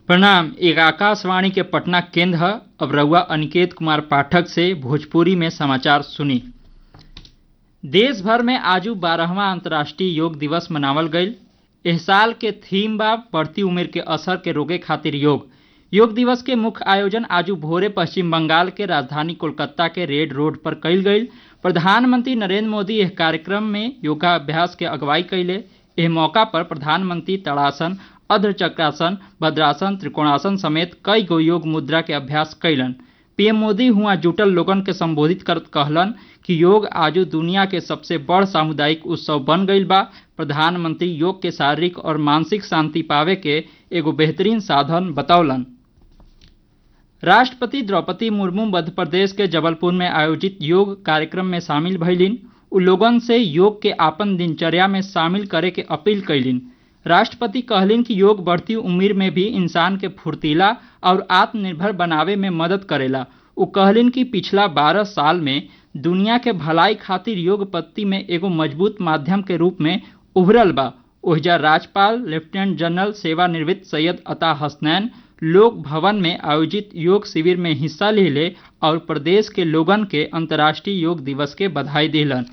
प्रणाम एक आकाशवाणी के पटना केंद्र है अब रउआ अनिकेत कुमार पाठक से भोजपुरी में समाचार सुनी देश भर में आजू बारहवा अंतर्राष्ट्रीय योग दिवस मनावल गईल एह साल के थीम बा बढ़ती उम्र के असर के रोके खातिर योग योग दिवस के मुख्य आयोजन आजू भोरे पश्चिम बंगाल के राजधानी कोलकाता के रेड रोड पर कईल गईल प्रधानमंत्री नरेंद्र मोदी एह कार्यक्रम में योगाभ्यास के अगुवाई कैले एह मौका पर प्रधानमंत्री तड़ासन अर्धचक्रासन भद्रासन त्रिकोणासन समेत कई गो योग मुद्रा के अभ्यास कैलन पीएम मोदी हुआ जुटल लोगन के संबोधित करत कहलन कि योग आजू दुनिया के सबसे बड़ सामुदायिक उत्सव बन गईल बा प्रधानमंत्री योग के शारीरिक और मानसिक शांति पावे के एगो बेहतरीन साधन बतौलन राष्ट्रपति द्रौपदी मुर्मू मध्य प्रदेश के जबलपुर में आयोजित योग कार्यक्रम में शामिल भइलिन उ लोगन से योग के आपन दिनचर्या में शामिल करे के अपील कैलिन राष्ट्रपति कहलिन कि योग बढ़ती उम्र में भी इंसान के फुर्तीला और आत्मनिर्भर बनावे में मदद करेला उ कहलिन कि पिछला बारह साल में दुनिया के भलाई खातिर योग पत्ति में एगो मजबूत माध्यम के रूप में उभरल बा ओहिजा राज्यपाल लेफ्टिनेंट जनरल सेवानिवृत्त सैयद अता हसनैन लोक भवन में आयोजित योग शिविर में हिस्सा ले ले और प्रदेश के लोगन के अंतर्राष्ट्रीय योग दिवस के बधाई दिलन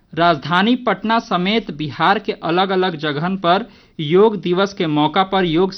राजधानी पटना समेत बिहार के अलग अलग जगहन पर योग दिवस के मौका पर योग